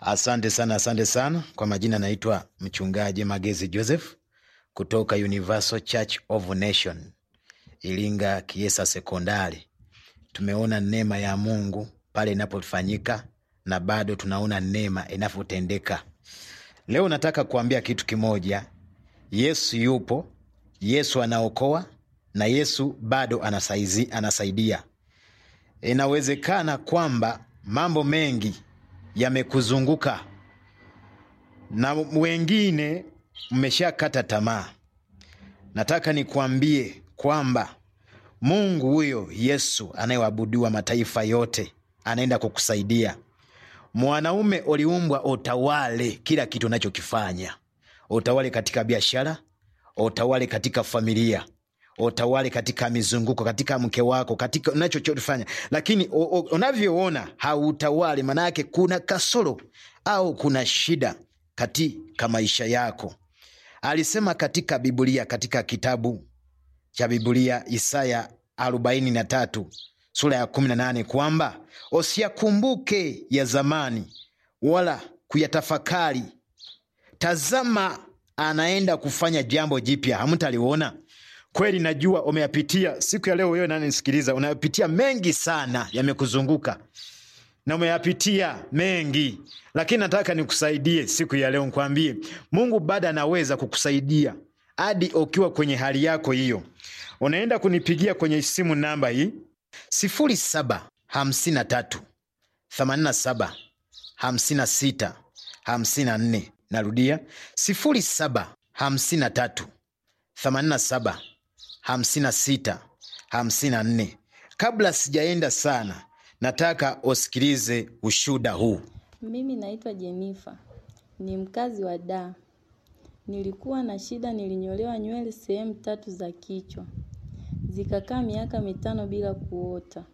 Asante sana, asante sana. Kwa majina naitwa mchungaji Magezi Joseph kutoka Universal Church of Nation Iringa Kiesa Sekondari. Tumeona neema ya Mungu pale inapofanyika na bado tunaona neema inavyotendeka. Leo nataka kuambia kitu kimoja. Yesu yupo, Yesu anaokoa na Yesu bado anasaizi, anasaidia. Inawezekana kwamba mambo mengi yamekuzunguka na wengine mmeshakata tamaa. Nataka nikuambie kwamba Mungu huyo Yesu anayeabudiwa mataifa yote anaenda kukusaidia. Mwanaume uliumbwa utawale kila kitu unachokifanya, utawale katika biashara, utawale katika familia, utawale katika mizunguko, katika mke wako, katika unachofanya, lakini u- u- unavyoona hautawali, maanayake kuna kasoro au kuna shida katika maisha yako. Alisema katika Biblia, katika kitabu cha Biblia Isaya arobaini na tatu sura ya kumi na nane kwamba usiyakumbuke ya zamani wala kuyatafakari. Tazama, anaenda kufanya jambo jipya, hamtaliona. Kweli najua umeyapitia siku ya leo. Wewe nanisikiliza, unayapitia mengi sana, yamekuzunguka na umeyapitia mengi, lakini nataka nikusaidie siku ya leo, nikwambie Mungu bado anaweza kukusaidia hadi ukiwa kwenye hali yako hiyo. Unaenda kunipigia kwenye simu namba hii sifuri saba hamsini na tatu themanini na saba hamsini na sita hamsini na nne. Narudia sifuri saba hamsini na tatu themanini na saba hamsini na sita hamsini na nne. Kabla sijaenda sana, nataka usikilize ushuda huu. Mimi naitwa Jenifa, ni mkazi wa Dar. Nilikuwa na shida, nilinyolewa nywele sehemu tatu za kichwa, zikakaa miaka mitano bila kuota.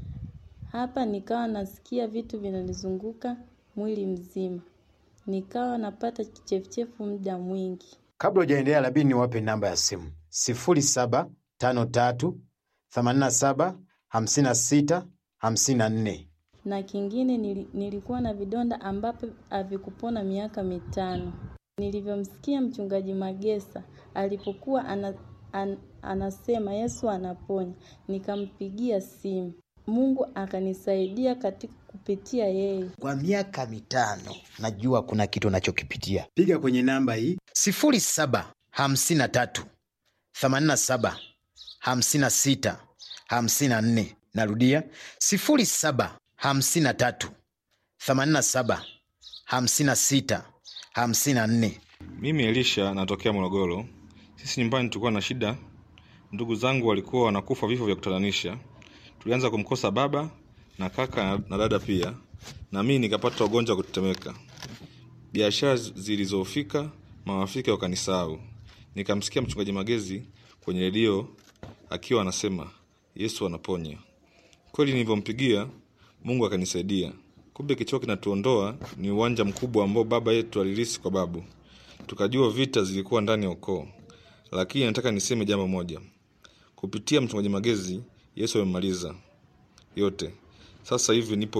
Hapa nikawa nasikia vitu vinanizunguka mwili mzima, nikawa napata kichefuchefu muda mwingi. Kabla hujaendelea, labidi niwape namba ya simu sifuri saba tano tatu themanini na saba hamsini na sita hamsini na nne. na kingine nili, nilikuwa na vidonda ambapo havikupona miaka mitano. Nilivyomsikia mchungaji Magesa alipokuwa ana, an, anasema Yesu anaponya, nikampigia simu. Mungu akanisaidia katika kupitia yeye. Kwa miaka mitano najua kuna kitu unachokipitia. Piga kwenye namba hii sifuri saba hamsini na tatu themanini na saba hamsini na sita hamsini na nne. Narudia sifuri saba hamsini na tatu themanini na saba hamsini na sita hamsini na nne. Mimi Elisha natokea Morogoro. Sisi nyumbani tulikuwa na shida, ndugu zangu walikuwa wanakufa vifo vya kutatanisha. Tulianza kumkosa baba na kaka na- na dada pia, na mimi nikapata ugonjwa wa kutetemeka. Biashara zi- zilizofika, marafiki wakanisahau. Nikamsikia mchungaji Magezi kwenye redio akiwa anasema Yesu anaponya. Kweli nilivyompigia Mungu akanisaidia. Kumbe kichwa kinatuondoa ni uwanja mkubwa ambao baba yetu alirisi kwa babu. Tukajua vita zilikuwa ndani ya ukoo, lakini nataka niseme jambo moja. Kupitia mchungaji Magezi, Yesu amemaliza yote. Sasa hivi nipo